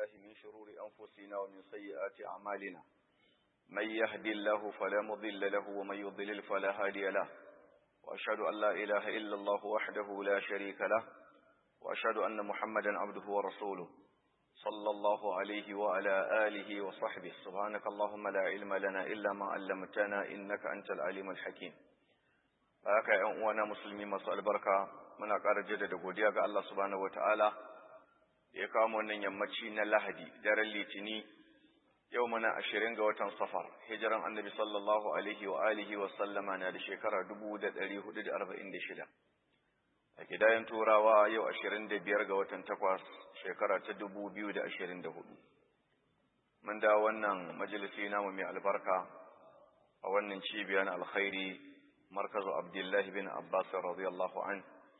بالله من شرور أنفسنا ومن سيئات أعمالنا من يهدي الله فلا مضل له ومن يضلل فلا هادي له وأشهد أن لا إله إلا الله وحده لا شريك له وأشهد أن محمدا عبده ورسوله صلى الله عليه وعلى آله وصحبه سبحانك اللهم لا علم لنا إلا ما علمتنا إنك أنت العليم الحكيم haka ‘yan uwana musulmi masu albarka muna ƙara jaddada godiya ga Allah subhanahu wa ta'ala ya kawo wannan yammaci na lahadi daren litini yau muna ashirin ga watan safar hijiran annabi sallallahu alaihi wa alihi wa sallama na da shekara dubu da ɗari hudu da arba'in da shida a gidayen turawa yau ashirin da biyar ga watan takwas shekara ta dubu biyu da ashirin da hudu mun da wannan majalisi namu mai albarka a wannan cibiya na alkhairi markazu abdullahi bin abbas radiyallahu an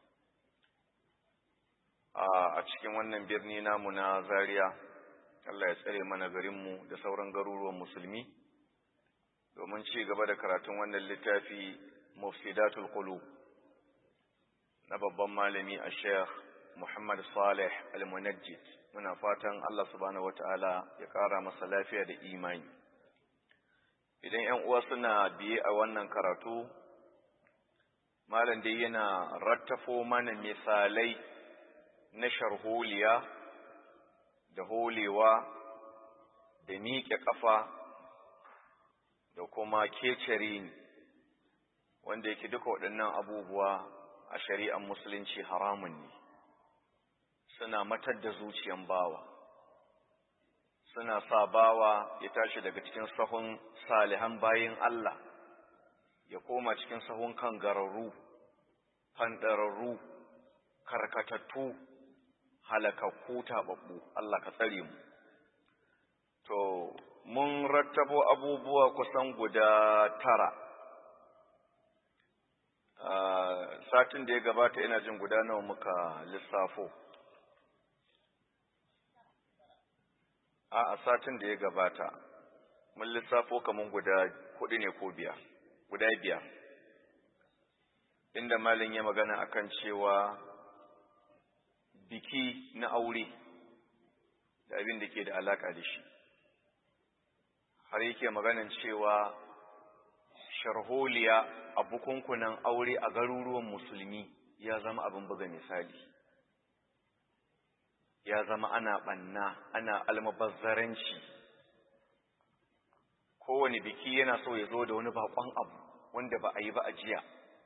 a cikin wannan birni namu na zaria Allah ya tsare mana garinmu da sauran garuruwan musulmi domin ci gaba da karatun wannan littafi mufsidatul qulub na babban malami a sheikh muhammad salih al-munajjid muna fatan Allah subhanahu wataala ya kara masa lafiya da imani idan 'yan uwa suna biye a wannan karatu malam dai yana rattafo mana misalai na sharholiya da holewa da miƙe ƙafa da kuma kecere wanda yake duka waɗannan abubuwa a shari'ar musulunci haramun ne suna matar da zuciyan bawa suna sa bawa ya tashi daga cikin sahun salihan bayin Allah ya koma cikin sahun kan gararru fandararru karkatattu halakakku taɓaɓɓu Allah ka tsare mu to mun rattabo abubuwa kusan guda tara satin da ya gabata ina jin guda nawa muka lissafo a a satin da ya gabata mun lissafo kaman guda hudu ne ko biyar guda biyar inda malin ya magana akan cewa biki na aure da abin da ke da alaka da shi har yake maganan cewa sharholiya a bukunkunan aure a garuruwan musulmi ya zama abin buga misali ya zama ana ɓanna ana almabazzaranci kowane biki yana so ya zo da wani bakon abu wanda ba a yi ba a jiya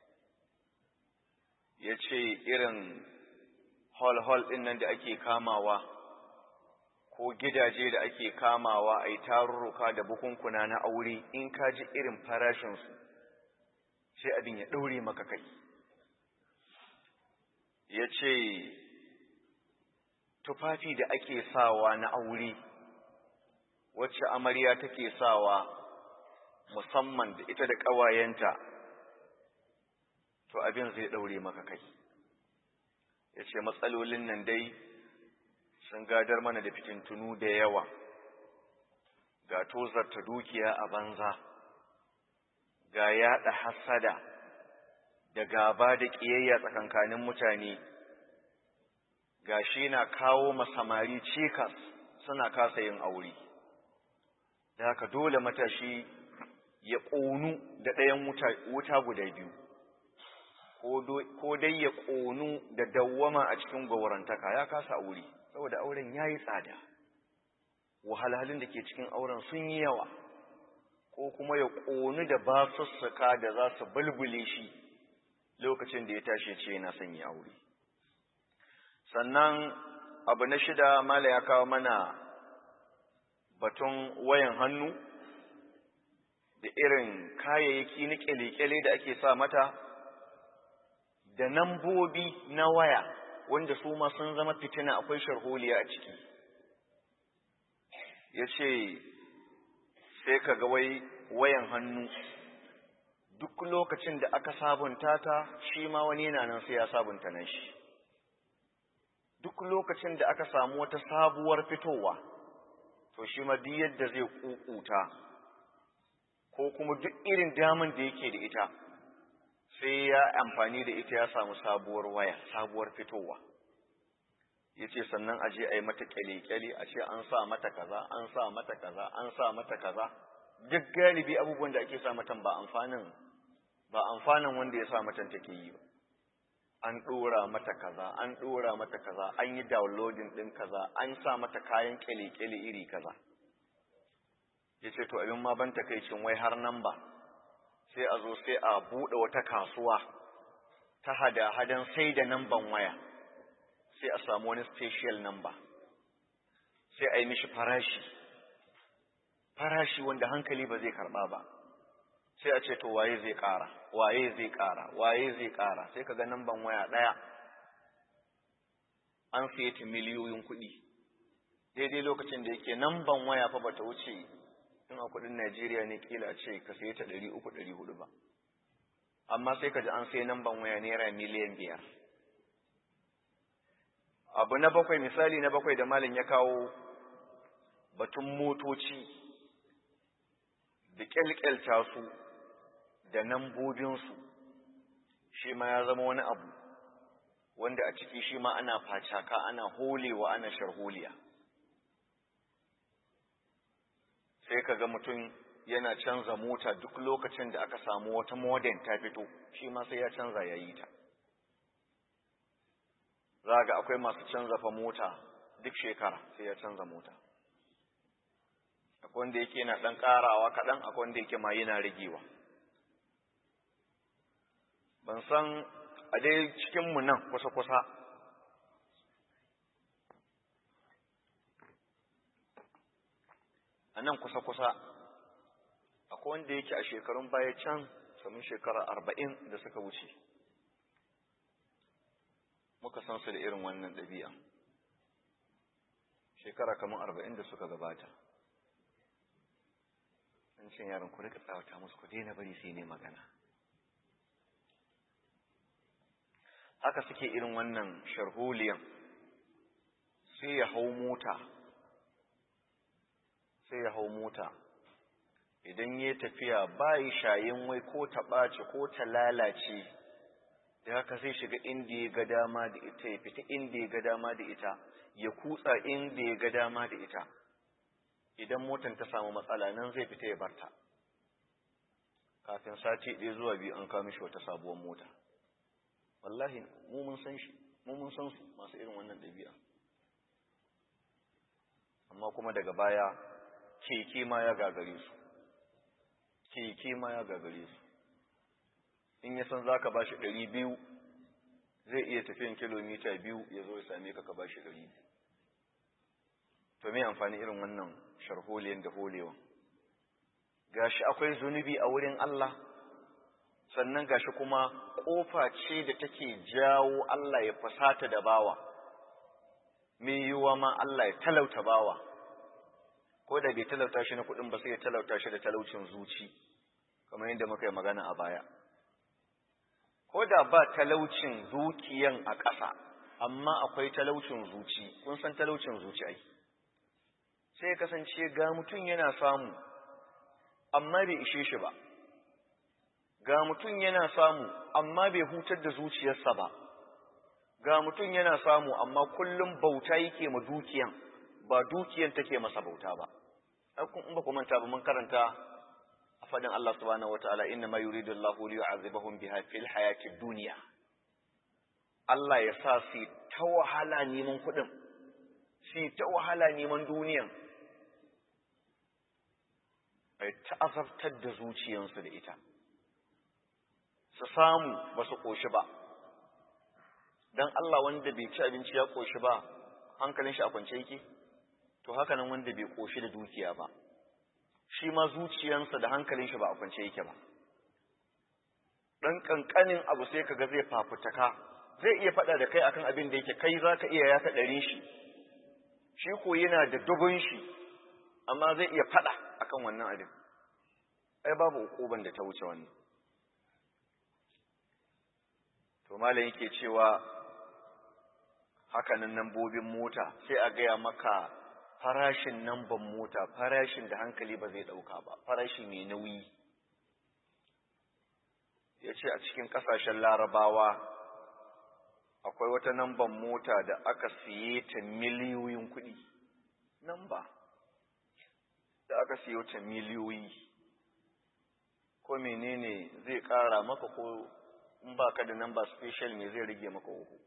ya ce irin hall-hall ɗin nan da ake kamawa ko gidaje da ake kamawa a yi tarurruka da bukunkuna na aure in ka ji irin farashinsu sai abin ya ɗaure maka kai ya ce tufafi da ake sawa na aure wacce amarya take sawa musamman da ita da ƙawayenta to abin zai ɗaure maka kai ya ce matsalolin nan dai sun gadar mana da fitintunu da yawa ga tozarta dukiya a banza ga yaɗa hasada da gaba da ƙiyayya tsakankanin mutane ga shi na kawo masamari cikas suna kasa yin aure da haka dole matashi ya ƙonu da ɗayan wuta guda biyu ko dai ya ƙonu da dawwama a cikin gwaurantaka ya kasa aure saboda auren ya yi tsada wahalhalun da ke cikin auren sun yi yawa ko kuma ya ƙonu da basussuka da za su bulbule shi lokacin da ya tashi ce yana son yi aure sannan abu na shida mala ya kawo mana batun wayan hannu da irin kayayyaki na kyale-kyale da ake sa mata da nambobi na waya wanda su ma sun zama fitina akwai sharholiya a ciki ya ce sai ka ga wai wayan hannu duk lokacin da aka sabunta ta shi ma wani yana nan sai ya sabunta nan shi duk lokacin da aka samu wata sabuwar fitowa to shi ma duk yadda zai kukuta ko kuma duk irin daman da yake da ita sai ya amfani da ita ya samu sabuwar waya sabuwar fitowa ya ce sannan a je a yi mata kyale-kyale a ce an sa mata kaza an sa mata kaza an sa mata kaza duk galibi abubuwan da ake sa matan ba amfanin ba amfanin wanda ya sa matan take yi ba an ɗora mata kaza an ɗora mata kaza an yi downloading ɗin kaza an sa mata kayan kyale-kyale iri kaza ya ce to abin ma ban takaicin wai har nan ba sai a zo sai a buɗe wata kasuwa ta hada-hadan sai da namban waya sai a samu wani special number sai a yi mishi farashi farashi wanda hankali ba zai karɓa ba sai a ce to waye zai ƙara waye zai ƙara waye zai ƙara sai ka ga namban waya ɗaya an siye ta miliyoyin kuɗi daidai lokacin da yake namban waya fa bata wuce in a kuɗin Najeriya ne kila ce ka siye ta ɗari uku ɗari hudu ba amma sai ka ji an sai namban waya naira miliyan biyar abu na bakwai misali na bakwai da malin ya kawo batun motoci da kyalkyalta su da nambobinsu shi ma ya zama wani abu wanda a ciki shi ma ana facaka ana holewa ana sharholiya sai ka ga mutum yana canza mota duk lokacin da aka samu wata modern ta fito shi ma sai ya canza ya yi ta za ga akwai masu canza fa mota duk shekara sai ya canza mota akwai wanda yake yana ɗan ƙarawa kaɗan akwai wanda yake ma yana ragewa ban san a dai cikinmu nan kusa-kusa a nan kusa-kusa akwai wanda yake a shekarun baya can samun shekara arba'in da suka wuce muka san su da irin wannan ɗabi'a shekara kamar arba'in da suka gabata an ce yaron ku rika tsawata musu ku daina bari sai ne magana haka suke irin wannan sharholiyan sai ya hau mota sai ya hau mota idan ya tafiya bayi shayin wai ko ta ɓaci ko ta lalace da haka sai shiga inda ya ga dama da ita ya fita inda ya ga dama da ita ya kutsa inda ya ga dama da ita idan motan ta samu matsala nan zai fita ya barta kafin sati ɗaya zuwa biyu an kawo mishi wata sabuwar mota wallahi mu mun san shi mu mun san su masu irin wannan ɗabi'a amma kuma daga baya keke ma ya gagare su keke ma ya gagare su in ya san za ka ba shi ɗari biyu zai iya tafiyan kilomita biyu ya zo ya same ka ka ba shi ɗari biyu to me amfani irin wannan sharholiyan da holewa gashi akwai zunubi a wurin Allah sannan gashi kuma ƙofa ce da take jawo Allah ya fasata da bawa me yiwuwa ma Allah ya talauta bawa ko da bai talauta shi na kuɗin ba sai ya talauta shi da talaucin zuci kamar yadda muka yi magana a baya ko da ba talaucin dukiyan a ƙasa amma akwai talaucin zuci kun san talaucin zuci ai sai kasance ga mutum yana samu amma bai ishe shi ba ga mutum yana samu amma bai hutar da zuciyarsa ba ga mutum yana samu amma kullum bauta yake ma dukiyan ba dukiyan take masa bauta ba in ba ku manta ba mun karanta a fadin Allah subhanahu wataala inna ma yuridu Allahu li yu'adhibahum biha fil hayati dunya Allah ya sa su ta wahala neman kuɗin su ta wahala neman duniyan ai ta azabtar da zuciyansu da ita su samu ba su ƙoshi ba don Allah wanda bai ci abinci ya ƙoshi ba hankalin shi a kwance yake to haka nan wanda bai ƙoshi da dukiya ba shi ma zuciyansa da hankalin shi ba a kwance yake ba ɗan ƙanƙanin abu sai kaga zai fafutaka zai iya faɗa da kai akan abin da yake kai za ka iya ya ɗarin shi shi ko yana da dubun shi amma zai iya faɗa akan wannan abin ai babu hukuban da ta wuce wannan to malam yake cewa hakanan nambobin mota sai a gaya maka farashin namban mota farashin da hankali ba zai ɗauka ba farashi mai nauyi ya ce a cikin ƙasashen larabawa akwai wata namban mota da aka siye ta miliyoyin kuɗi namba da aka siye ta miliyoyi ko menene zai ƙara maka ko in ba ka da namba special ne zai rage maka uku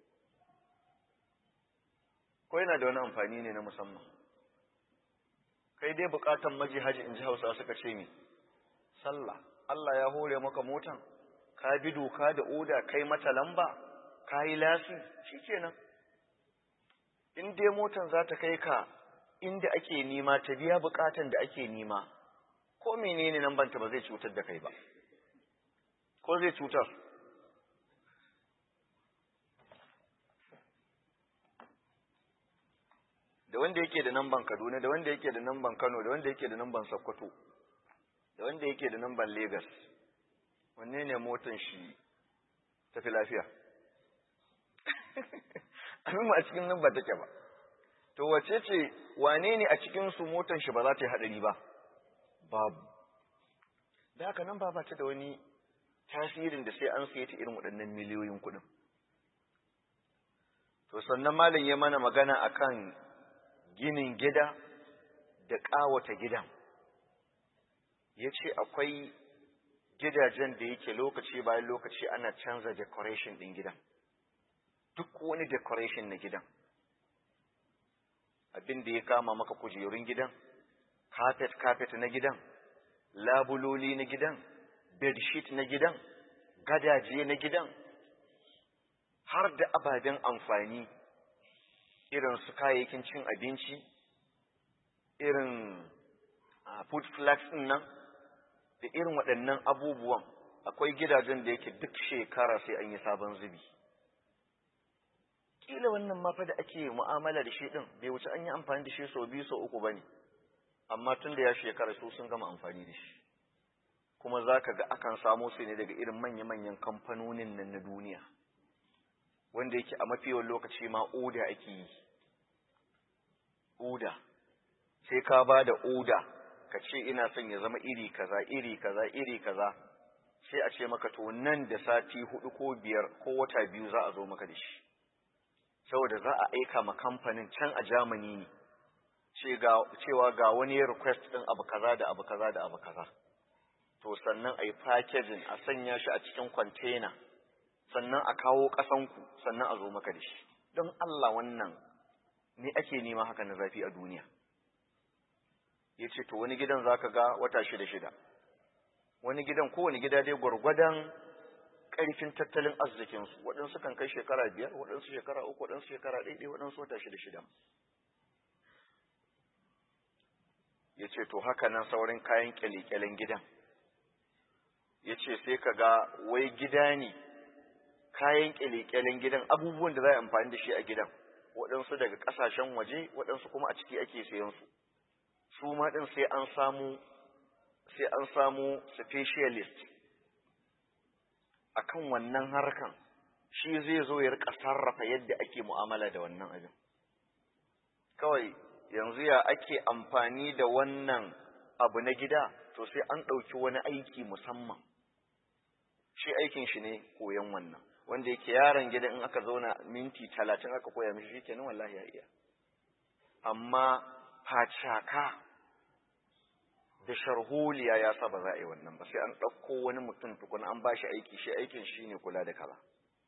ko yana da wani amfani ne na musamman kai dai bukatan maji haji in ji hausa suka ce ne sallah Allah ya hore maka motan ka bi doka da oda kai mata lamba ka yi lasi shi kenan in dai motan za ta kai ka inda ake nima ta biya bukatan da ake nima ko menene nan banta ba zai cutar da kai ba ko zai cutar da wanda yake da namban Kaduna da wanda yake da namban Kano da wanda yake da namban Sokoto da wanda yake da namban Lagos wanne ne motan shi tafi lafiya abin ma a cikin nan ba take ba to wace ce wane ne a cikin su motan shi ba za ta yi hadari ba babu da haka nan ba ba ta da wani tasirin da sai an siye ta irin waɗannan miliyoyin kuɗin to sannan malam ya mana magana akan ginin gida da ƙawata gidan ya ce akwai gidajen da yake lokaci bayan lokaci ana canza decoration ɗin gidan duk wani decoration na gidan abin da ya kama maka kujerun gidan carpet carpet na gidan labuloli na gidan bedsheet na gidan gadaje na gidan har da ababen amfani irin su kayayyakin cin abinci irin food flags ɗin nan da irin waɗannan abubuwan akwai gidajen da yake duk shekara sai an yi sabon zubi kila wannan mafa da ake mu'amala da shi ɗin bai wuce an yi amfani da shi sau biyu sau uku ba ne amma tun da ya shekara su sun gama amfani da shi kuma za ka ga akan samo su ne daga irin manya-manyan kamfanonin nan na duniya wanda yake a mafiyan lokaci ma oda ake yi oda sai ka ba da oda ka ce ina son ya zama iri kaza iri kaza iri kaza sai a ce maka to nan da sati hudu ko biyar ko wata biyu za a zo maka da shi saboda za a aika ma kamfanin can a Germany ne cewa ga wani request din abu kaza da abu kaza da abu kaza to sannan a yi packaging a sanya shi a cikin container sannan a kawo ƙasanku sannan a zo maka da shi don Allah wannan ne ake nema haka na zafi a duniya ya ce to wani gidan za ka ga wata shida shida wani gidan kowane gida dai gwargwadon ƙarfin tattalin arzikinsu waɗansu kan kai shekara biyar waɗansu shekara uku waɗansu shekara ɗaiɗai waɗansu wata shida shida ya ce to haka nan saurin kayan ƙyale-ƙyalen gidan ya ce sai ka ga wai gida ne kayan ƙyale-ƙyalen gidan abubuwan da za a amfani da shi a gidan waɗansu daga ƙasashen waje waɗansu kuma a ciki ake sayan su su ma ɗin sai an samu sai an samu specialist akan wannan harkan shi zai zo ya rika sarrafa yadda ake mu'amala da wannan abin kawai yanzu ya ake amfani da wannan abu na gida to sai an ɗauki wani aiki musamman shi aikin shi ne koyon wannan wanda yake yaron gida in aka zauna minti talatin aka koya mishi shi kenan wallahi ya iya amma facaka da sharholiya ya sa ba za a yi wannan ba sai an ɗauko wani mutum tukuna an ba shi aiki shi aikin shi ne kula da kaza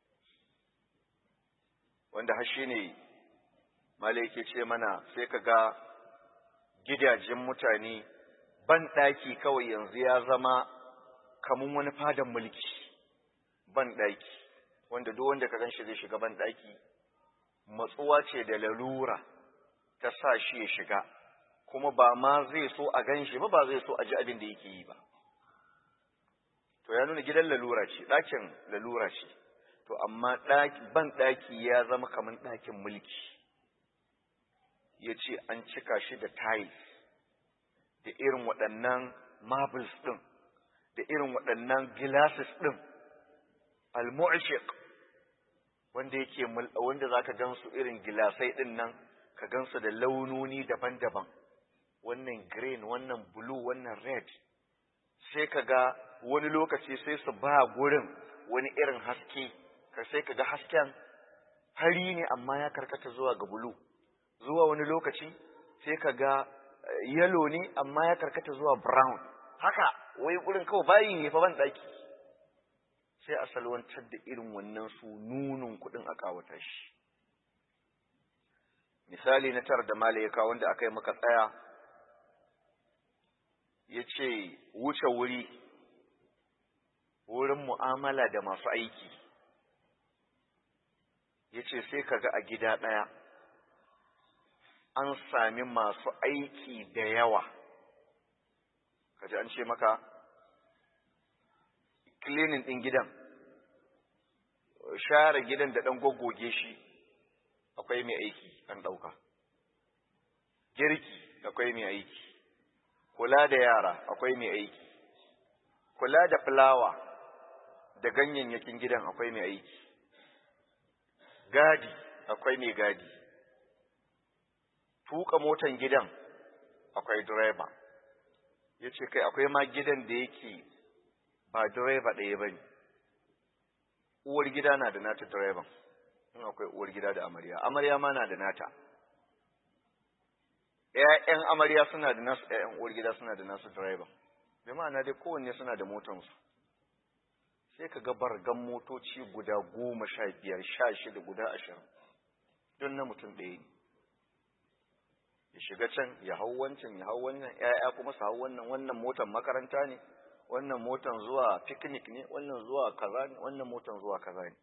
wanda har shi ne malaike ce mana sai ka ga gidajen mutane ban ɗaki kawai yanzu ya zama kamun wani fadan mulki ban ɗaki wanda duk wanda ka ganshi zai shiga ban ɗaki matsuwa ce da lalura ta sa shi ya shiga kuma ba ma zai so a gan shi ba ba zai so a ji abin da yake yi ba to ya nuna gidan lalura ce ɗakin lalura ce to amma ban ɗaki ya zama kamar ɗakin mulki ya ce an cika shi da tiles da irin waɗannan marbles ɗin da irin waɗannan glasses ɗin al-mu'shiq wanda yake wanda zaka gansu irin gilasai ɗin nan ka gansu da launoni daban-daban wannan green wannan blue wannan red sai ka ga wani lokaci sai su ba gurin wani irin haske ka sai ka ga hasken fari ne amma ya karkata zuwa ga bulu zuwa wani lokaci sai ka ga yellow ne amma ya karkata zuwa brown haka wai gurin kawai bayi ne fa ban daki sai a salwantar da irin wannan su nunun kudin a kawata shi misali na tar da mala ya kawo wanda aka yi maka tsaya ya ce wuce wuri wurin mu'amala da masu aiki ya ce sai ka ga a gida ɗaya an sami masu aiki da yawa kaji an ce maka cleaning ɗin gidan share gidan da ɗan goggoge shi akwai mai aiki an ɗauka girki akwai mai aiki kula da yara akwai mai aiki kula da fulawa da ganyayyakin gidan akwai mai aiki gadi akwai mai gadi tuka motan gidan akwai direba ya ce kai akwai ma gidan da yake ba direba ɗaya ba ne uwar gida na da nata direban in akwai uwar gida da amarya amarya ma na da nata ‘ya'yan amarya suna da nasu ‘ya'yan uwar gida suna da nasu direban bi ma'ana dai kowanne suna da motansu sai ka ga bargan motoci guda goma sha biyar sha shida guda ashirin don na mutum ɗaya ne ya shiga can ya hau wancan ya hau wannan ‘ya'ya kuma su hau wannan wannan motan makaranta ne wannan motan zuwa picnic ne wannan zuwa kaza ne wannan motan zuwa kaza ne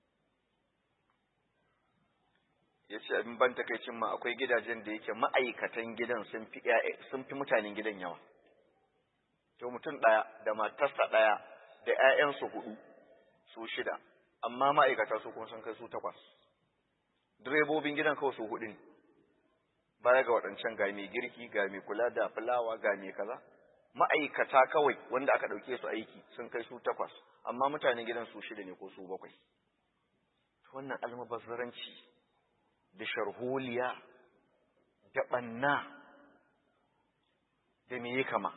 ya ce abin ban takaicin ma akwai gidajen da yake ma'aikatan gidan sun fi sun fi mutanen gidan yawa to mutum ɗaya da matarsa ɗaya da ‘ya'yansu hudu su shida amma ma'aikata su kuma sun kai su takwas direbobin gidan kawai su hudu ne baya ga waɗancan ga mai girki ga mai kula da fulawa ga mai kaza ma'aikata kawai wanda aka ɗauke su aiki sun kai su takwas amma mutanen gidan su shida ne ko su bakwai wannan almubazzaranci da sharholiya da ɓanna da me ya kama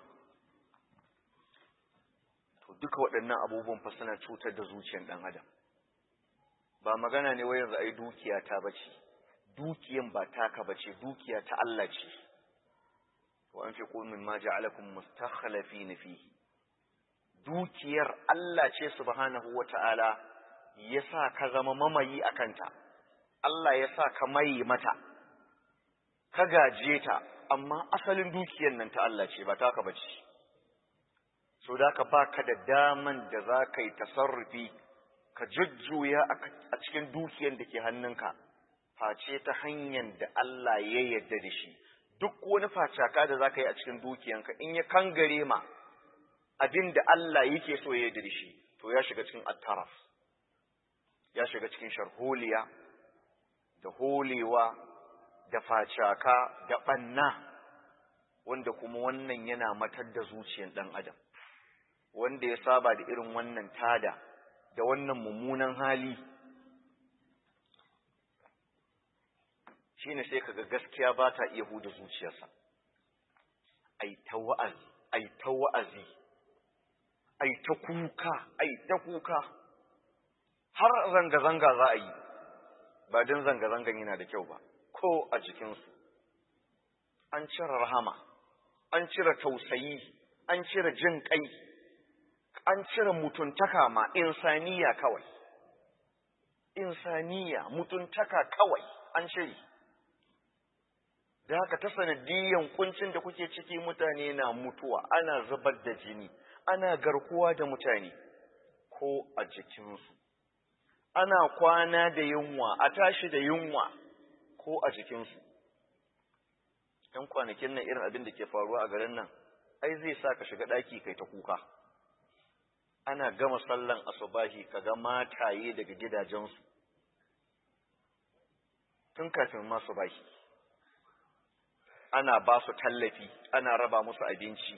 to duka waɗannan abubuwan fa suna cutar da zuciyar ɗan adam ba magana ne wai yanzu ai dukiya ta bace dukiyan ba taka bace dukiya ta Allah ce wa anfiqu mimma ja'alakum mustakhlifin fihi dukiyar Allah ce subhanahu wata'ala yasa ka zama mamayi akanta Allah ya sa ka mai mata ka gaje ta amma asalin dukiyar nan ta Allah ce ba taka bace so da ka baka da daman da za ka yi tasarrufi ka jujjuya a cikin dukiyar da ke hannunka face ta hanyar da Allah ya yarda da shi duk wani facaka da za ka yi a cikin dukiyanka in ya kangare ma abin da Allah yake so ya yarda da shi to ya shiga cikin attaraf ya shiga cikin sharholiya da holewa da facaka da ɓanna wanda kuma wannan yana matar da zuciyar ɗan adam wanda ya saba da irin wannan tada da wannan mummunan hali shine sai kaga gaskiya ba ta iya huda zuciyarsa ai ta wa'azi ai ta wa'azi ai ta kuka ai ta kuka har zanga-zanga za a yi ba don zanga-zangan yana da kyau ba ko a jikinsu an cire rahama an cire tausayi an cire jin kai an cire mutuntaka ma insaniya kawai insaniya mutuntaka kawai an cire da haka ta sanadiyan kuncin da kuke ciki mutane na mutuwa ana zubar da jini ana garkuwa da mutane ko a jikinsu ana kwana da yunwa a tashi da yunwa ko a jikinsu ‘yan kwanakin nan irin abin da ke faruwa a garin nan ai zai sa ka shiga ɗaki kai ta kuka ana gama sallan asubahi ka ga mataye daga gidajensu tun kafin masu bahi ana ba su tallafi ana raba musu abinci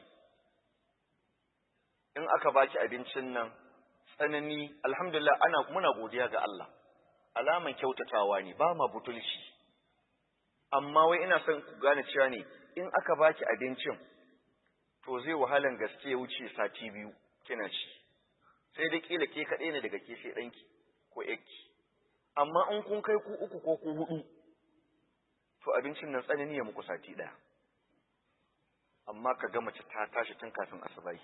in aka baki abincin nan tsanani alhamdulillah ana muna godiya ga Allah alaman kyautatawa ne ba ma butulci amma wai ina son ku gane cewa ne in aka baki abincin to zai wahalan gaske ya wuce sati biyu kina ci sai dai kila ke kaɗai ne daga ke sai ɗanki ko ƴakki amma in kun kai ku uku ko ku hudu to abincin nan tsanani ya muku sati ɗaya amma ka ga mace ta tashi tun kafin asubahi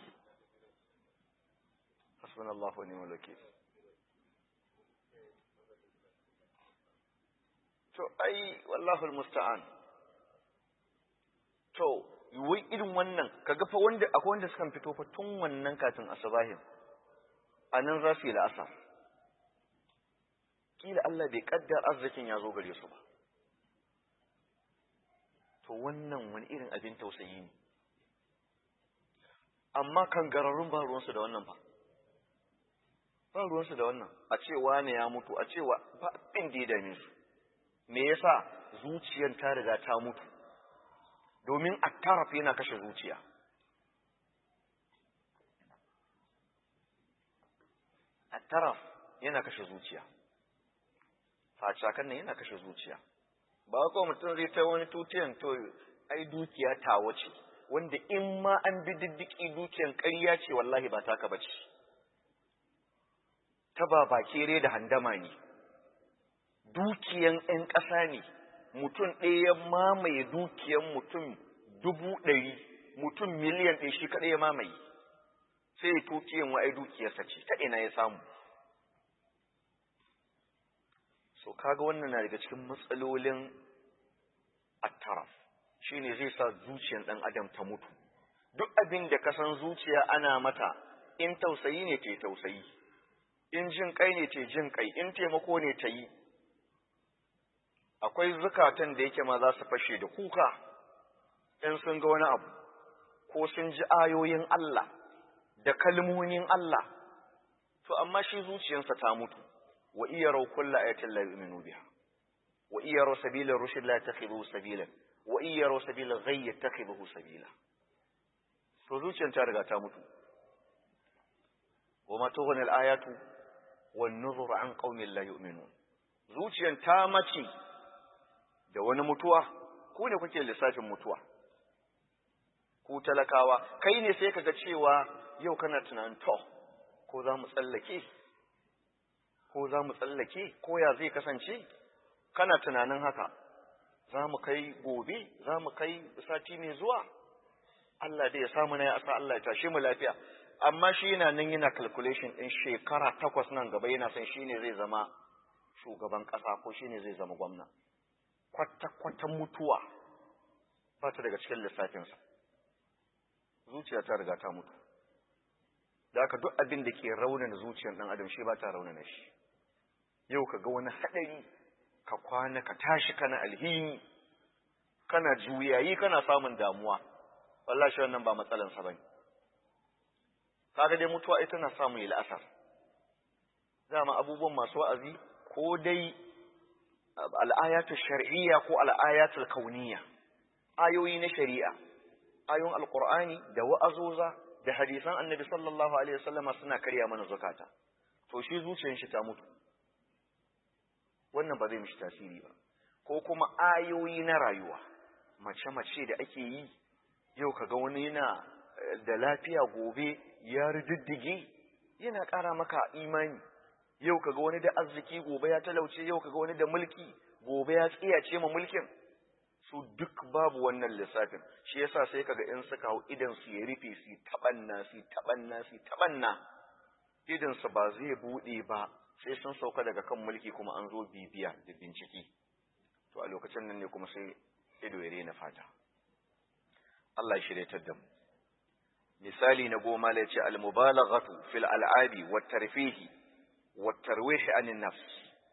hasbunallahu wa ni'mal wakeel to ai wallahu almusta'an to wai irin wannan kaga fa wanda akwai wanda sukan fito fa tun wannan kafin asubahin anan za su yi la'asar kila Allah bai kaddar arzikin ya zo gare su ba to wannan wani irin abin tausayi ne amma kan gararrun ba ruwansu da wannan ba ba ruwansu da wannan a cewa ne ya mutu a cewa ba abin da ya dame su me yasa zuciyar ta riga ta mutu domin a taraf yana kashe zuciya a taraf yana kashe zuciya facakan nan yana kashe zuciya ba ko mutum zai ta wani tutiyan to ai dukiya ta wace wanda in ma an bi diddiki dukiyan ƙarya ce wallahi ba taka bace ta ba bakere da handama ne dukiyan 'yan ƙasa ne mutum ɗaya ya mamaye dukiyan mutum dubu ɗari mutum miliyan ɗaya shi kaɗai ya mamaye sai tutiyan wa'ai dukiyarsa ce ta ina ya samu so kaga wannan na daga cikin matsalolin attaraf shine zai sa zuciyar ɗan adam ta mutu duk abin da ka san zuciya ana mata in tausayi ne ta tausayi in jin kai ne ta jin kai in taimako ne ta yi akwai zukatan da yake ma za su fashe da kuka in sun ga wani abu ko sun ji ayoyin Allah da kalmomin Allah to amma shi zuciyarsa ta mutu wa iya rau kulla ayatin la yu'minu biha wa iya rau sabila rushd la yattakhidhu sabila wa iya rau sabila ghayy yattakhidhu sabila to zuciyar ta riga ta mutu wa ma tughni al-ayatu wan nuzur an qaumin la yu'minun zuciyar ta mace da wani mutuwa ku ne kuke lissafin mutuwa ku talakawa kai ne sai kaga cewa yau kana tunanin to ko za mu tsallake ko za mu tsallake ko ya zai kasance kana tunanin haka za mu kai gobe za mu kai sati mai zuwa Allah dai ya samu na ya asa Allah ya tashe mu lafiya amma shi yana nan yana calculation din shekara takwas nan gaba yana son shine zai zama shugaban ƙasa ko shine zai zama gwamna kwata-kwata mutuwa ba ta daga cikin lissafinsa zuciya ta riga ta mutu da haka duk abin da ke raunana zuciyar ɗan adam shi ba ta raunana shi yau ka ga wani haɗari ka kwana ka tashi kana alhini kana juyayi kana samun damuwa wallah shi wannan ba matsalansa ba ne kaga dai mutuwa ita na samu yi la'asar dama abubuwan masu wa'azi ko dai al'ayatul shar'iyya ko al'ayatul kauniyya ayoyi na shari'a ayoyin alqur'ani da wa'azoza da hadisan annabi sallallahu alaihi wasallama suna karya mana zakata to shi zuciyar shi ta mutu wannan ba zai mishi tasiri ba ko kuma ayoyi na rayuwa mace mace da ake yi yau kaga wani yana da lafiya gobe ya riddige yana ƙara maka imani yau kaga wani da arziki gobe ya talauce yau kaga wani da mulki gobe ya tsiyace ma mulkin su duk babu wannan lissafin shi yasa sai kaga in suka hau idan su ya rufe su tabanna su tabanna su tabanna idan su ba zai bude ba sai sun sauka daga kan mulki kuma an zo bibiya da bincike to a lokacin nan ne kuma sai ido ya rena fata Allah ya shirye da mu misali na goma la ce al-mubalaghatu fil al'abi wat tarfihi والترويح عن النفس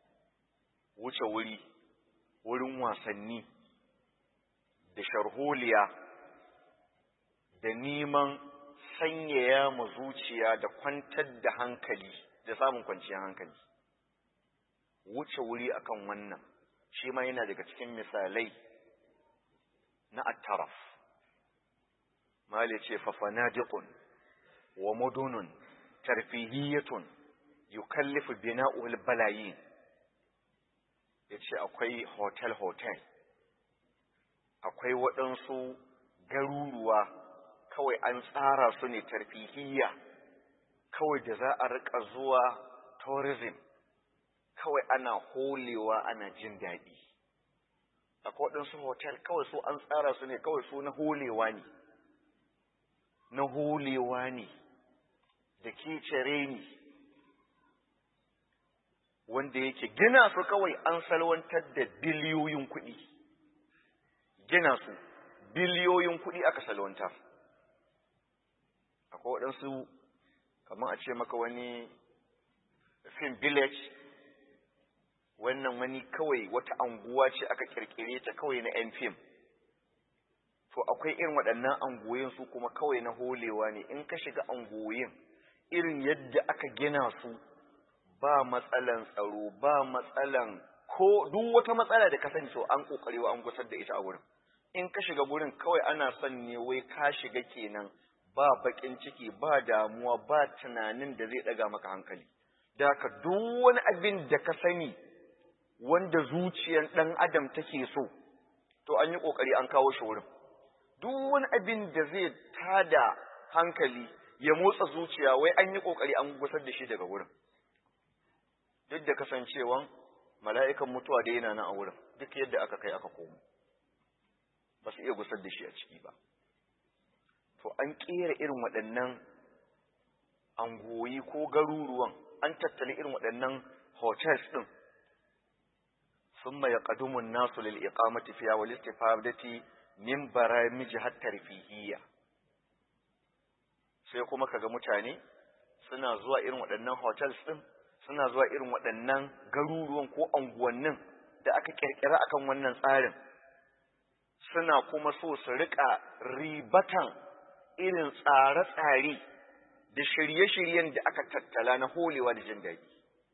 wuce wuri wurin wasanni da sharholiya da neman sanyaya mu zuciya da kwantar da hankali da samun kwanciyar hankali wuce wuri akan wannan shi ma yana daga cikin misalai na attaraf mali ce fafanadiqun wa mudunun tarfihiyatun yukallifu bina'ul balayin yace akwai hotel hotel akwai waɗansu garuruwa kawai an tsara su ne tarfihiyya kawai da za a rika zuwa tourism kawai ana holewa ana jin daɗi akwai waɗansu hotel kawai su an tsara su ne kawai su na holewa ne na holewa ne da kecere ne wanda yake gina su kawai an salwantar da biliyoyin kuɗi gina su biliyoyin kuɗi aka salwantar akwai waɗansu kamar a ce maka wani film village wannan wani kawai wata anguwa ce aka kirkire ta kawai na 'yan fim to akwai irin waɗannan anguwoyin su kuma kawai na holewa ne in ka shiga anguwoyin irin yadda aka gina su ba matsalan tsaro ba matsalan ko duk wata matsala da ka sani so an kokarewa an gusar da ita a wurin in ka shiga gurin kawai ana son ne wai ka shiga kenan ba bakin ciki ba damuwa ba tunanin da zai daga maka hankali da ka duk wani abin da ka sani wanda zuciyar ɗan adam take so to an yi ƙoƙari an kawo shi wurin duk wani abin da zai tada hankali ya motsa zuciya wai an yi ƙoƙari an gusar da shi daga wurin duk da kasancewan mala'ikan mutuwa da yana nan a wurin duk yadda aka kai aka komo ba su iya gusar da shi a ciki ba to an ƙera irin waɗannan angoyi ko garuruwan an tattali irin waɗannan hotels ɗin ثم يقدم الناس للإقامة فيها والاستفادة من برامجها الترفيهية sai kuma kaga mutane suna zuwa irin waɗannan hotels ɗin suna zuwa irin waɗannan garuruwan ko anguwannin da aka ƙirƙira akan wannan tsarin suna kuma so su riƙa ribatan irin tsare-tsare da shirye-shiryen da aka tattala na holewa da jin daɗi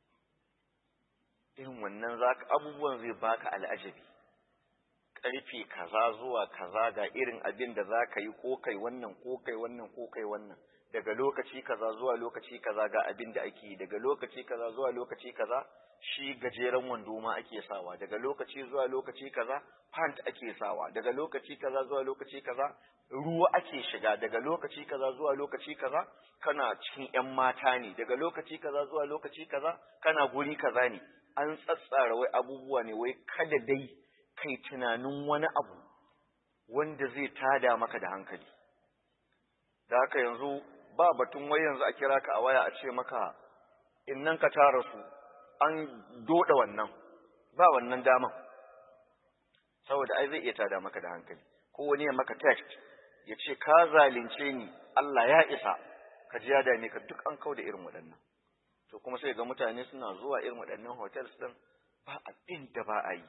irin wannan zaka abubuwan zai baka al'ajabi karfe kaza zuwa kaza ga irin abin da zaka yi ko kai wannan ko kai wannan ko kai wannan daga lokaci kaza zuwa lokaci kaza ga abin da ake daga lokaci kaza zuwa lokaci kaza shi gajeren wando ma ake sawa daga lokaci zuwa lokaci kaza pant ake sawa daga lokaci kaza zuwa lokaci kaza ruwa ake shiga daga lokaci kaza zuwa lokaci kaza kana cikin yan mata ne daga lokaci kaza zuwa lokaci kaza kana guri kaza ne an tsatsara wai abubuwa ne wai kada dai kai tunanin wani abu wanda zai tada maka da hankali da haka yanzu ba batun wai yanzu a kira ka a waya a ce maka innan ka tara su an doda wannan ba wannan daman saboda ai zai iya tada maka da hankali ko wani ya maka text ya ce ka zalunce ni Allah ya isa ka ji ya dame ka duk an kau da irin waɗannan to kuma sai ga mutane suna zuwa irin waɗannan hotels ɗin ba abin da ba a yi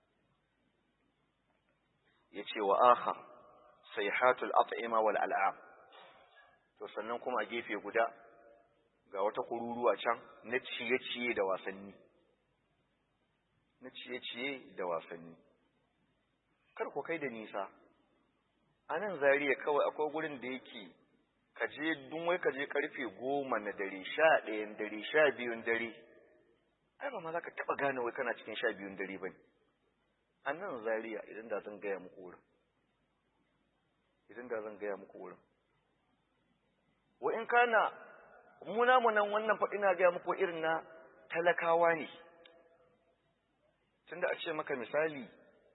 ya ce wa aha sai hatul at'ima wal al'am to sannan kuma a gefe guda ga wata kururuwa can na ciye-ciye da wasanni na ciye-ciye da wasanni kar ku kai da nisa a nan zariya kawai akwai gurin da yake ka je dun wai ka je karfe goma na dare sha ɗayan dare sha biyun dare ai ba ma za ka taɓa gane wai kana cikin sha biyun dare ba ne a nan zariya idan da zan gaya muku wurin idan da zan gaya muku wurin wa in kana muna mu nan wannan fa ina gaya muku irin na talakawa ne tunda a ce maka misali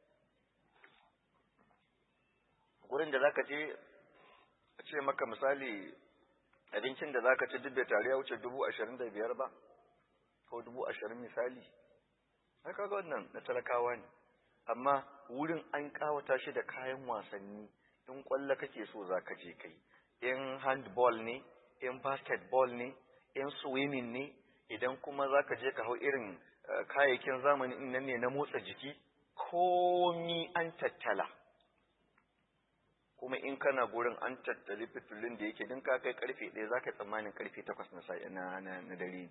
gurin da zaka je a ce maka misali abincin da zaka ci duk da tare ya wuce dubu ashirin da biyar ba ko dubu ashirin misali ai kaga wannan na talakawa ne amma wurin an kawata shi da kayan wasanni in kwallo kake so zaka je kai in handball ne in basketball ne in swimming ne idan kuma zaka je ka hau irin kayayyakin zamani nan ne na motsa jiki komi an tattala kuma in kana gurin an tattali fitulun da yake din ka kai karfe ɗaya za ka tsammanin karfe takwas na na dare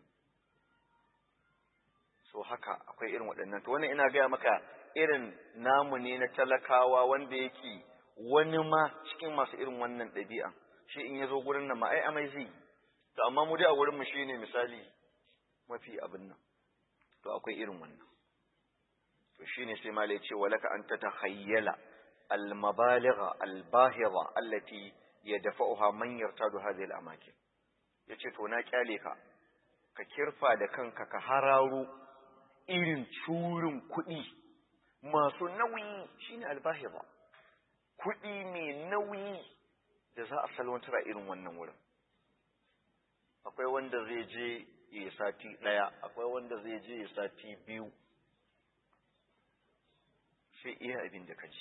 so haka akwai irin waɗannan to wannan ina gaya maka irin namu ne na talakawa wanda yake wani ma cikin masu irin wannan ɗabi'a shi in ya zo gurin nan ma ai amai zai to amma mu dai a wurin mu shine misali mafi abin nan to akwai irin wannan to shine sai malai ce walaka an tatakhayyala المبالغ الباهظة التي يدفعها من يرتاد هذه الأماكن yace to na kyale ka ka kirfa da kanka ka hararo irin curin kuɗi masu nauyi shine albahira kuɗi mai nauyi da za a salwantar a irin wannan wurin akwai wanda zai je ya sati ɗaya akwai wanda zai je ya sati biyu sai iya abin da ka ji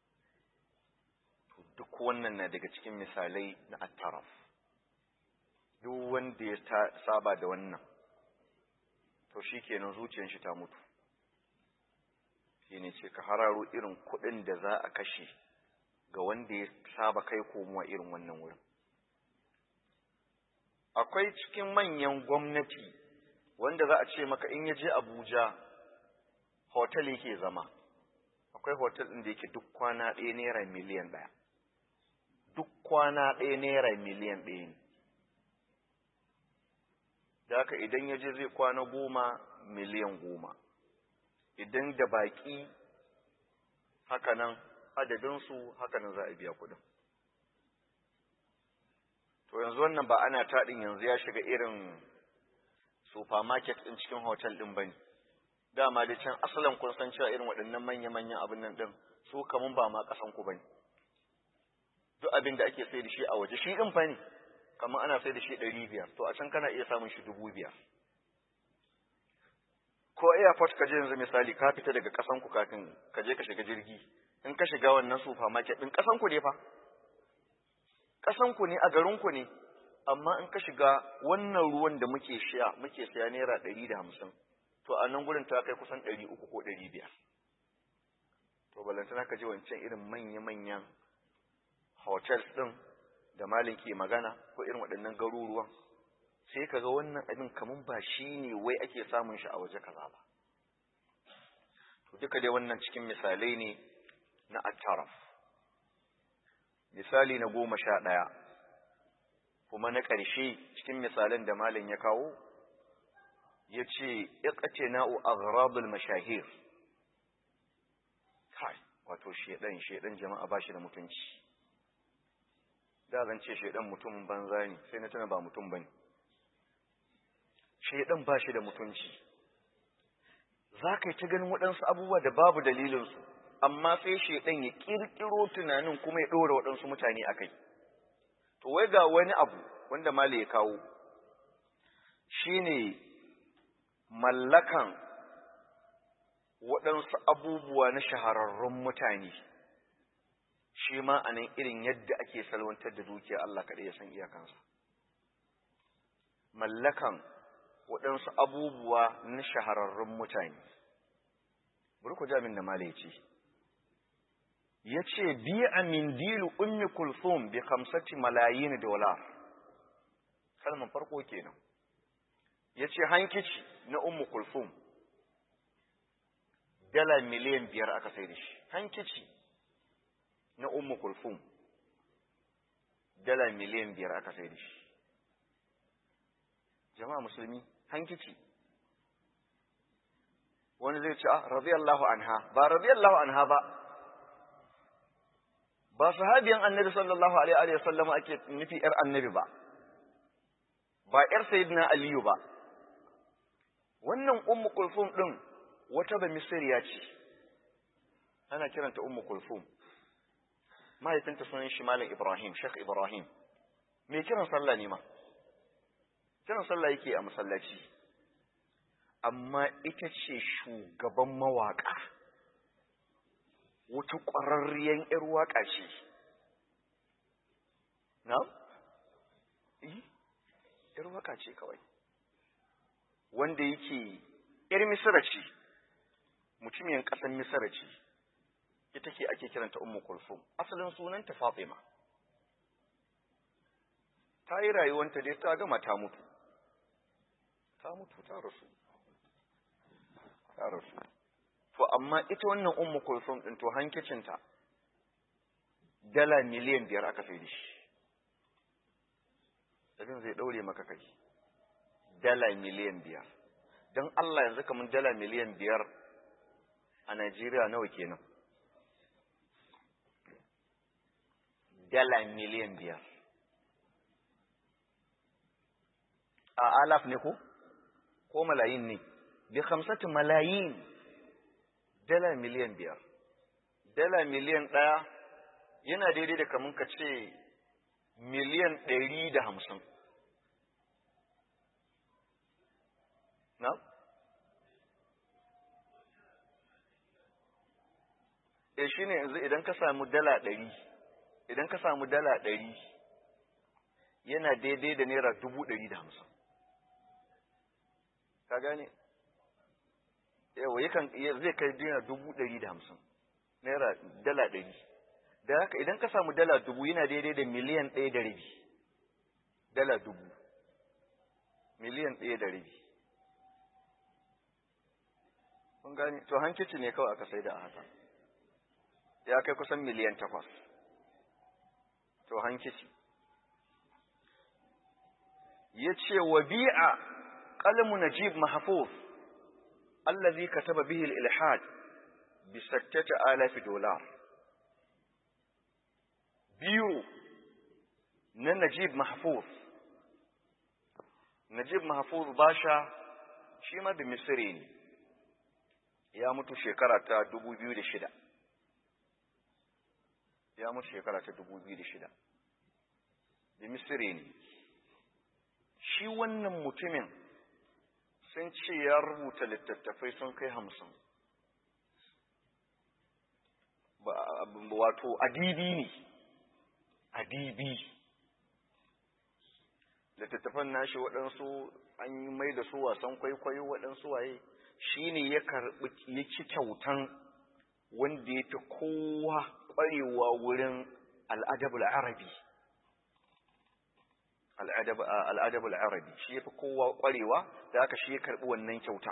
duk wannan na daga cikin misalai na attaraf duk wanda ya saba da wannan to shi kenan zuciyar shi ta mutu shi ne ce ka hararo irin kuɗin da za a kashe ga wanda ya saba kai komowa irin wannan wurin akwai cikin manyan gwamnati wanda za a ce maka in ya je abuja hotel yake zama akwai hotel ɗin da yake duk kwana ɗaya naira miliyan ɗaya duk kwana ɗaya naira miliyan ɗaya ne da haka idan ya je zai kwana goma miliyan goma idan da baƙi hakanan adadinsu hakanan za a biya kuɗin to yanzu wannan ba ana taɗin yanzu ya shiga irin supermarket ɗin cikin hotel ɗin ba ne dama da can asalin kun san cewa irin waɗannan manya-manyan abin nan ɗin su kamun ba ma ƙasan ku ba ne duk abin da ake sai da shi a waje shi ɗin fa ne kamar ana sai da shi ɗari biyar to a can kana iya samun shi dubu biyar ko airport ka je yanzu misali ka fita daga ƙasan ku kafin ka je ka shiga jirgi in ka shiga wannan supermarket ɗin ƙasan ku ne fa ƙasan ku ne a garin ku ne amma in ka shiga wannan ruwan da muke sha muke saya naira ɗari da hamsin to a nan gurin ta kai kusan ɗari uku ko ɗari biyar to balantana ka je wancan irin manya-manyan hotels ɗin da malin ke magana ko irin waɗannan garuruwan sai ka ga wannan abin kamun ba shi ne wai ake samun shi a waje kaza ba to duka dai wannan cikin misalai ne na attaraf misali na goma sha ɗaya kuma na ƙarshe cikin misalan da malin ya kawo ya ce iqtina'u aghrabul mashahir kai wato shedan shedan jama'a ba shi da mutunci da zan ce shedan mutum banza ne sai na tana ba mutum bane shedan ba shi da mutunci za ka yi ta ganin waɗansu abubuwa da babu dalilinsu amma sai shedan ya ƙirƙiro tunanin kuma ya ɗora waɗansu mutane a kai to wai ga wani abu wanda mali ya kawo shine mallakan waɗansu abubuwa na shahararrun mutane shi ma a nan irin yadda ake salwantar da dukiya Allah kaɗai ya san iyakansa mallakan waɗansu abubuwa na shahararrun mutane bari ku jamin da mala ya ce ya ce biya min dilu ummi kulthum bi kamsati malayin dolar kalman farko kenan ya ce hankici na ummu kulthum dala miliyan biyar aka sai da shi hankici na ummu kulthum dala miliyan biyar aka sai da shi jama'a musulmi hankici wani zai ce ah radiyallahu anha ba radiyallahu anha ba ba sahabiyan annabi sallallahu alaihi wa sallam ake nufi yar annabi ba ba yar sayyidina aliyu ba wannan ummu kulfum din wata ba misriya ce ana kiranta ummu kulfum mahaifinta sunan shi malam ibrahim shek ibrahim me kiran sallah ne ma kiran sallah yake a masallaci amma ita ce shugaban mawaƙa wata ƙwararriyar ‘yar waƙa ce na? ‘yar waƙa ce kawai wanda yake ‘yar misira ce mutumiyan ƙasar misira ce ita ke ake kiranta ummu kulsum asalin sunanta fatima ta yi rayuwanta dai ta gama ta mutu ta mutu ta rasu ta rasu to amma ita wannan ummu kulsum din to hankicinta dala miliyan biyar aka sai da shi abin zai daure maka kai dala miliyan biyar don Allah yanzu kamar dala miliyan biyar a Najeriya nawa kenan dala miliyan biyar a alaf ne ko ko malayin ne bi khamsati malayin dala miliyan biyar dala miliyan ɗaya yana daidai da kamun ka ce miliyan ɗari da hamsin na? e shi ne yanzu idan ka samu dala ɗari idan ka samu dala ɗari yana daidai da naira dubu ɗari da hamsin ka gane yawa yakan zai kai naira dubu ɗari da hamsin naira dala ɗari da haka idan ka samu dala dubu yana daidai da miliyan ɗaya da rabi dala dubu miliyan ɗaya da rabi kun gane to hankici ne kawai aka sai da a haka ya kai kusan miliyan takwas to hankici ya ce wa bi'a ƙalmu najib mahfuz allazi kataba bihi al-ilhad bi sattata alafi dolar biyu na najib mahfuz najib mahfuz basha shi ma da misiri ne ya mutu shekara ta dubu biyu da shida ya mutu shekara ta dubu biyu da shida da misiri ne shi wannan mutumin sun ce ya rubuta littattafai sun kai hamsin wato adibi ne adibi littattafan nashi waɗansu an yi mai da su wasan kwaikwayo waɗansu waye shi ne ya karɓi ya ci kyautan wanda ya fi kowa ƙwarewa wurin al'adabul arabi al'adabul arabi shi ya fi kowa ƙwarewa da aka shi ya karɓi wannan kyautan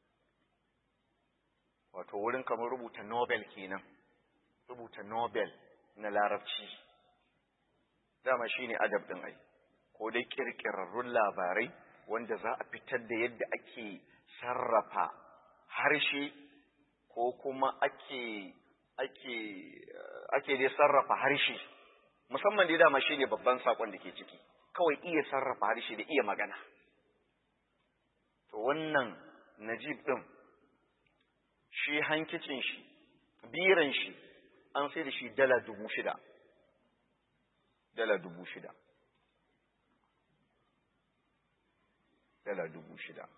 wato wurin kamar rubuta nobel kenan rubuta nobel na larabci dama shi ne adab ɗin ai ko dai ƙirƙirarrun labarai wanda za a fitar da yadda ake sarrafa harshe ko kuma ake ake ake dai sarrafa harshe musamman dai dama shine babban sakon da ke ciki kawai iya sarrafa harshe da iya magana to wannan najib din shi hankicin shi biran shi an sai da shi dala dubu shida dala dubu shida dala dubu shida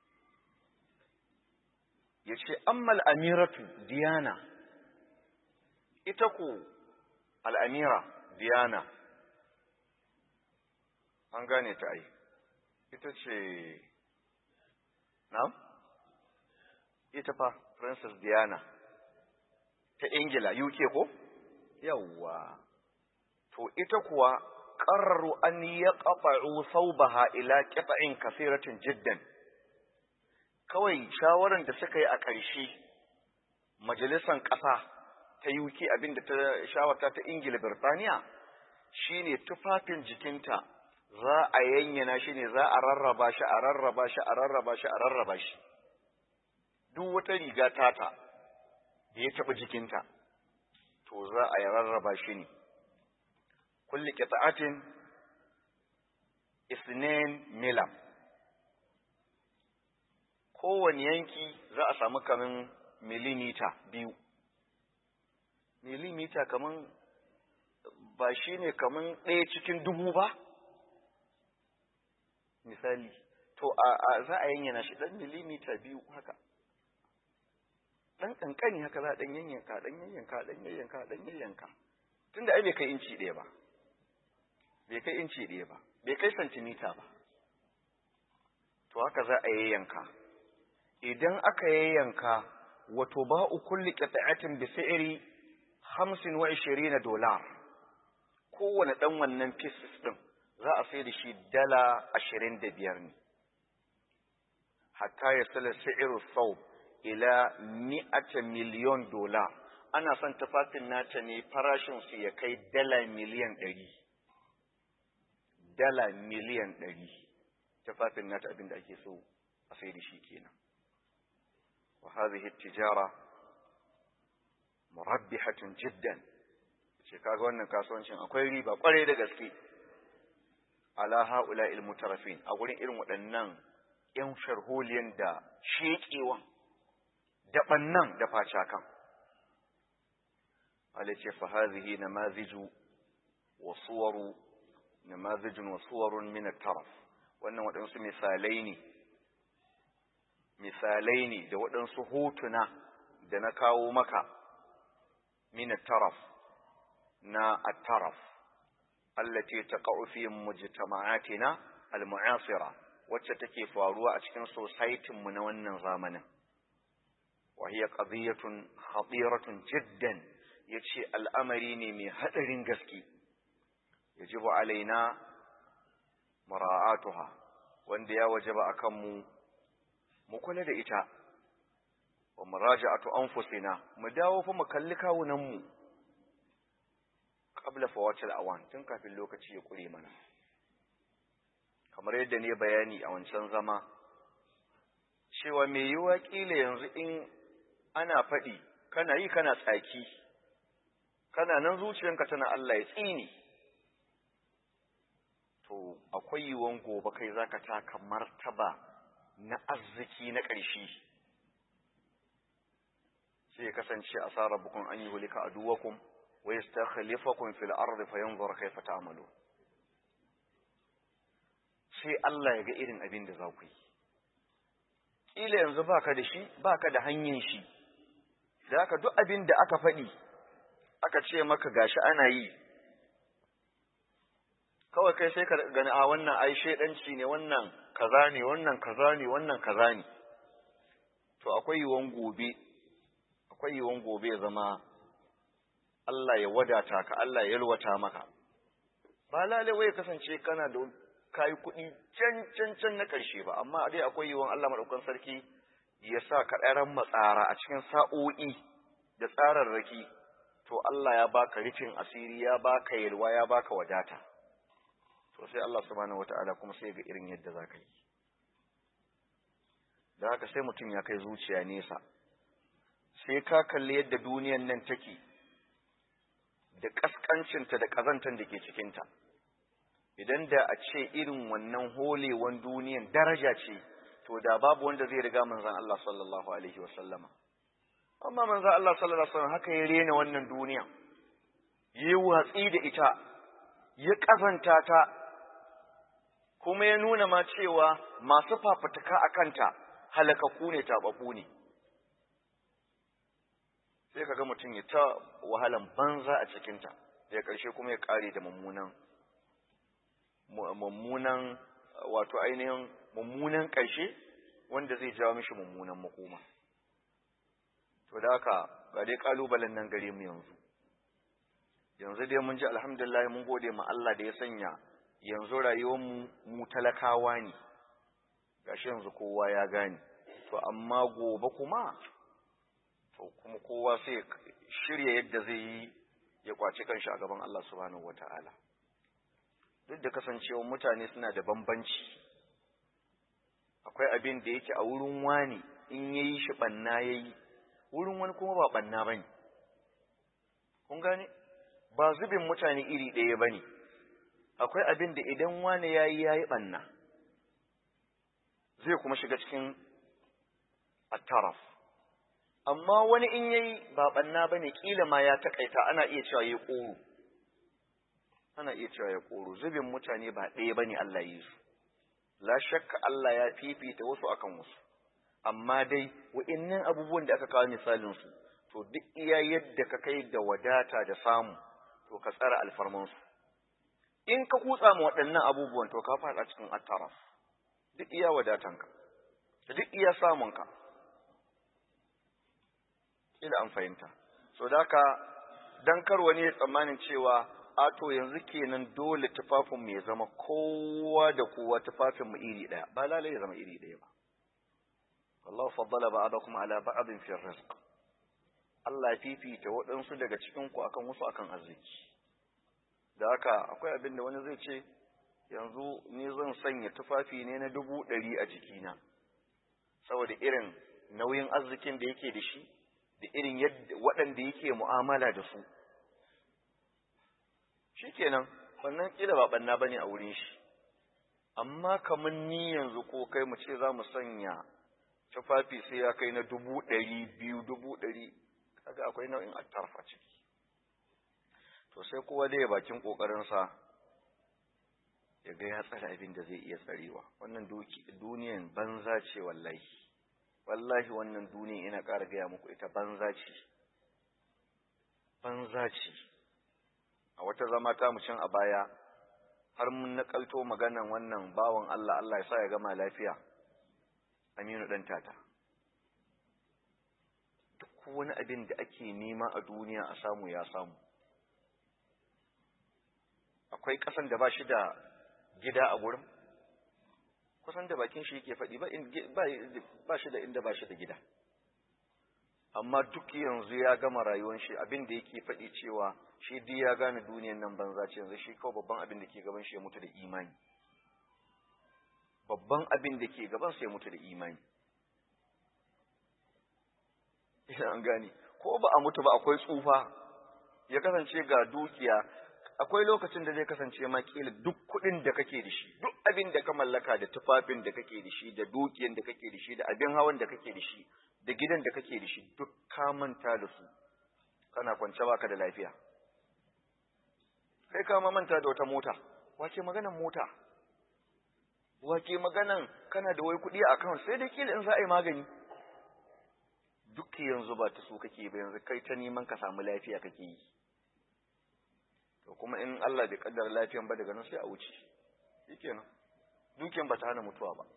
ya ce ammal amiratu diyana ita ku al'amira diyana an gane ta ai ita ce na? ita fa princess diana ta ingila uk ko? yawwa to ita kuwa ƙararru an ya ƙafa'u saubaha ila ƙafa'in kasiratin jiddan kawai shawaran da suka yi a ƙarshe majalisar ƙasa ta UK abinda ta shawarta ta Ingila Birtaniya shine tufafin jikinta za a yanyana shi ne za a rarraba shi a rarraba shi a rarraba shi a rarraba shi duk wata riga tata da ya taɓa jikinta to za a rarraba shi ne kulli qita'atin isnin milam kowane yanki za a samu kaman milimita biyu milimita kaman ba shi ne kaman ɗaya cikin dubu ba misali to a za a yanyana shi ɗan milimita biyu haka ɗan ƙanƙani haka za a ɗan yanyanka ɗan yanyanka ɗan yanyanka ɗan yanyanka tunda ai bai kai inci ɗaya ba bai kai inci ɗaya ba bai kai santimita ba to haka za a yayyanka idan aka yayyanka wato ba'u kulli qita'atin bi fi'ri 25 dolar kowane dan wannan pieces din za a sai da shi dala 25 ne hatta ya sala sa'iru thawb ila mi'ata miliyon dolar ana son tufafin nata ne farashin su ya kai dala miliyan 100 dala miliyan 100 tufafin nata abinda ake so a sai da shi kenan وهذه التجارة مربحة جدا ce kaga wannan kasuwancin akwai riba kwarai da gaske ala haula il mutarafin a gurin irin waɗannan ‘yan sharholiyan da sheƙewan da ɓannan da facakan. Alice fa hazihi na maziju wa suwaru na mazijin wa suwarun min taraf wannan waɗansu misalai ne misalai ne da waɗansu hotuna da na kawo maka min taraf na at-taraf allati taqa'u fi mujtama'atina al-mu'asira wacce take faruwa a cikin society mu na wannan zamanin wa hiya qadiyatun khatiratun jiddan yace al'amari ne mai hadarin gaske yajibu alaina mara'atuha wanda ya wajaba akan mu mu kula da ita wa muraja'atu anfusina mu dawo fa mu kalli kawunan mu qabla fawatil awan tun kafin lokaci ya kure mana kamar yadda ne bayani a wancan zama cewa me yiwa kila yanzu in ana faɗi kana yi kana tsaki kana nan zuciyanka tana Allah ya tsini to akwai yiwuwan gobe kai zaka taka martaba na arziki na ƙarshe sai ya kasance asara bukun an yi hulika a duwakum wa yastakhlifakum fil ardi fayanzur kayfa ta'malu sai Allah ya ga irin abin da za ku yi kila yanzu baka da shi baka da hanyar shi da haka duk abin da aka faɗi aka ce maka gashi ana yi kawai kai sai ka gani a wannan ai shedanci ne wannan kaza ne wannan kaza ne wannan kaza ne to akwai yiwuwan gobe akwai yiwuwan gobe ya zama Allah ya wadata ka Allah ya yalwata maka ba lalle wai kasance kana da kayi kuɗi can can can na ƙarshe ba amma dai akwai yiwuwan Allah madaukakin sarki ya sa ka ɗaran matsara a cikin sa'o'i da tsararraki to Allah ya baka rufin asiri ya baka yalwa ya baka wadata to sai Allah subhanahu wataala kuma sai ga irin yadda za ka yi da haka sai mutum ya kai zuciya nesa sai ka kalli yadda duniyan nan take da ƙasƙancinta da ƙazantar da ke cikinta idan da a ce irin wannan holewan duniyan daraja ce to da babu wanda zai riga manzan Allah sallallahu alaihi wa sallama amma manzan Allah sallallahu alaihi wa sallam haka ya rena wannan duniya yi watsi da ita ya ƙazanta ta kuma ya nuna ma cewa masu fafutuka a kanta halakaku ne taɓaɓɓu ne sai ka ga mutum ya ta wahalan banza a cikinta daga ƙarshe kuma ya ƙare da mummunan mummunan wato ainihin mummunan ƙarshe wanda zai jawo mishi mummunan makoma to da haka ga dai ƙalubalen nan gare mu yanzu yanzu dai mun ji alhamdulillah mun gode ma Allah da ya sanya yanzu rayuwar mu mu talakawa ne gashi yanzu kowa ya gane to amma gobe kuma to kuma kowa sai shirya yadda zai yi ya kwaci kanshi a gaban Allah subhanahu wata'ala duk da kasancewa mutane suna da bambanci akwai abin da yake a wurin wani in yayi shi banna yayi wurin wani kuma ba banna bane kun gane ba zubin mutane iri ɗaya bane akwai abin da idan wani yayi yayi banna zai kuma shiga cikin at-taraf amma wani in yayi ba banna bane kila ma ya takaita ana iya cewa yayi koro ana iya cewa ya koro zubin mutane ba ɗaya bane Allah yi su la shakka Allah ya fifita wasu akan wasu amma dai wa'annan abubuwan da aka kawo misalin su to duk iya yadda ka kai da wadata da samu to ka tsara alfarman su in ka kutsa mu waɗannan abubuwan to ka faɗa cikin attaraf duk iya wadatanka duk iya samunka ila an fahimta so da haka dan kar wani ya tsammanin cewa a to yanzu kenan dole tufafin mu ya zama kowa da kowa tufafin mu iri daya ba lalai ya zama iri daya ba Allah faddala ba'dakum ala ba'din fi rizq Allah ya fifita waɗansu daga cikin ku akan wasu akan arziki da haka akwai abin da wani zai ce yanzu ni zan sanya tufafi ne na dubu ɗari a jikina saboda irin nauyin arzikin da yake da shi da irin yadda waɗanda yake mu'amala da su shikenan wannan kila ba banna bane a wurin shi amma kamar ni yanzu ko kai mu ce za mu sanya tufafi sai ya kai na dubu ɗari biyu dubu ɗari kaga akwai nau'in attarfa ciki to sai kowa dai bakin ƙoƙarinsa ya ga ya tsare abin da zai iya tsarewa wannan duniyan banza ce wallahi wallahi wannan duniyan ina ƙara gaya muku ita banza ce banza ce a wata zama ta mu can a baya har mun nakalto maganan wannan bawan Allah Allah ya sa ya gama lafiya Aminu dan tata duk wani abin da ake nema a duniya a samu ya samu akwai ƙasan da ba shi da gida a gurin kusan da bakin shi yake faɗi ba shi da inda ba shi da gida amma duk yanzu ya gama rayuwar shi abin da yake faɗi cewa shi duk ya gane duniyan nan banza ce yanzu shi kawai babban abin da ke gaban shi ya mutu da imani babban abin da ke gaban sa ya mutu da imani ina an gane ko ba a mutu ba akwai tsufa ya kasance ga dukiya akwai lokacin da zai kasance ma kila duk kuɗin da kake da shi duk abin da ka mallaka da tufafin da kake da shi da dukiyan da kake da shi da abin hawan da kake da shi da gidan da kake da shi duk ka manta da su kana kwance baka da lafiya kai ka ma manta da wata mota wace maganan mota wace maganan kana da wai kuɗi a account sai da kila in za a yi magani duk yanzu ba ta so kake ba yanzu kai ta neman ka samu lafiya kake yi to kuma in Allah bai kaddara lafiyan ba daga nan sai a wuce shikenan dukiyan ba ta hana mutuwa ba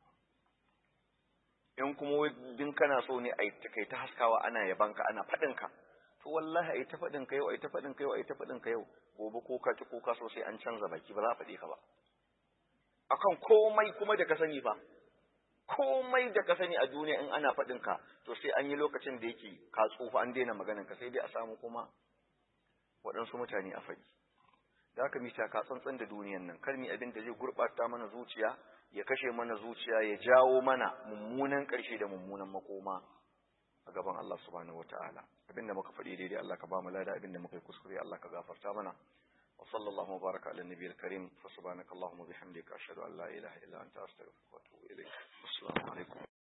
in kuma din kana so ne a kai ta haskawa ana yabanka ana faɗin ka to wallahi ai ta faɗin ka yau ai ta faɗin ka yau ai ta faɗin ka yau gobe ko ka ki ko ka so sai an canza baki ba za a faɗi ka ba akan komai kuma da ka sani fa komai da ka sani a duniya in ana faɗin ka to sai an yi lokacin da yake ka tsufa an daina maganin ka sai dai a samu kuma waɗansu mutane a faɗi da haka mita ka tsantsan da duniyan nan kar mi abin da zai gurɓata mana zuciya ya kashe mana zuciya ya jawo mana mummunan ƙarshe da mummunan makoma a gaban Allah subhanahu wataala abin da muka faɗi daidai Allah ka ba mu lada abin da muka yi kuskure Allah ka gafarta mana wa sallallahu baraka ala nabiyil karim fa subhanakallahumma bihamdika ashhadu an la ilaha illa anta astaghfiruka wa atubu ilayk assalamu alaikum